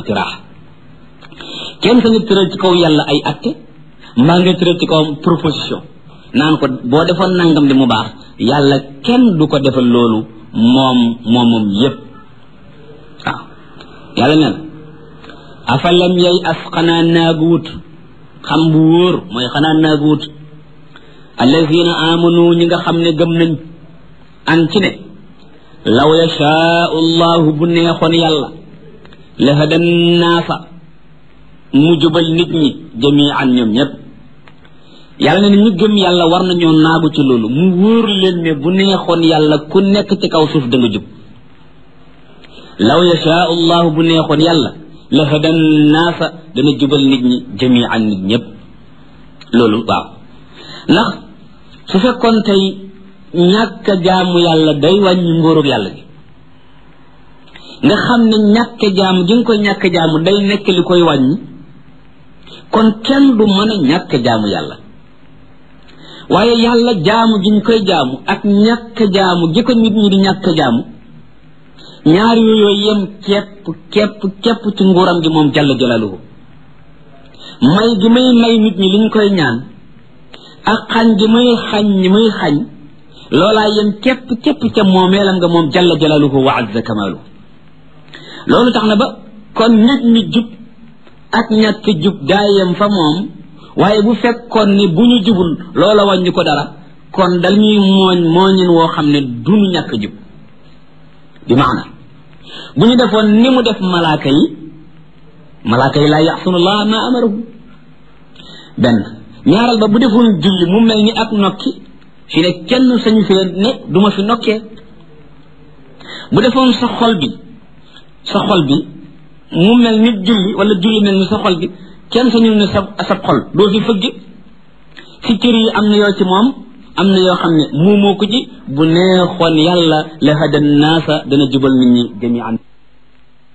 iqtiraax kenn sa nga tëral ci kaw yàlla ay atte mbaa nga tëral ci kawam proposition naan ko boo defoon nangam di mu baax yàlla kenn du ko defal loolu moom moom moom yépp waaw yàlla ne la afalam yay as xanaa naagu wut xam bu wóor mooy xanaa naagu wut allazina amanu ñi nga xam ne gëm nañ an ci ne law yashaau llahu bu neexoon yàlla la hadan naasa mu jubal nit ñi jamian ñoom ñépp yàlla ne ñu gëm yàlla war nañoo naagu ci loolu mu wóor leen ne bu neexoon yàlla ku nekk ci kaw suuf da nga jub law yashaau llahu bu neexoon yàlla la hadan naasa dana jubal nit ñi jamian nit ñépp loolu waaw ndax su fekkoon tey ñàkk jaamu yàlla day wàññi ngóorug yàlla gi nga xam ne ñàkk jaamu gi nga koy ñàkk jaamu day nekk li koy wàññi kon kenn du mën a ñàkk jaamu yàlla waaye yàlla jaamu gi ñu koy jaamu ak ñàkk jaamu gi ko nit ñi di ñàkk jaamu ñaar yooyu yem képp képp képp ci nguuram gi moom jalla jalaluhu may gi may may nit ñi liñ koy ñaan ak xañ gi muy xañ ñi muy xañ loolaa yem képp képp ca moomeelam nga moom jalla jalaluhu wa azza kamaluhu loolu tax na ba kon nit ñi jub ak ñàkk jub daa yem fa moom waaye bu fekkoon ni bu ñu jubul loola wàññi ko dara kon dal ñuy mooñ mooñin woo xam ne duñu ñàkk jub bi maana bu ñu defoon ni mu def malaaka yi malaaka yi laa yaxsunullah ma amarahu benn ñaaral ba bu defoon julli mu mel ni ak nokki fi ne kenn sañu fee ne duma fi nokkee bu defoon sa xol bi sa xol bi mu mel ni julli wala julli mel ni sa xol bi kenn sañu ne sa sa xol doo fi fëgg si cër yi am na yoo ci moom am na yoo xam ne muumoo ko ci bu neexoon yàlla la hada naasa dana jubal nit ñi jamian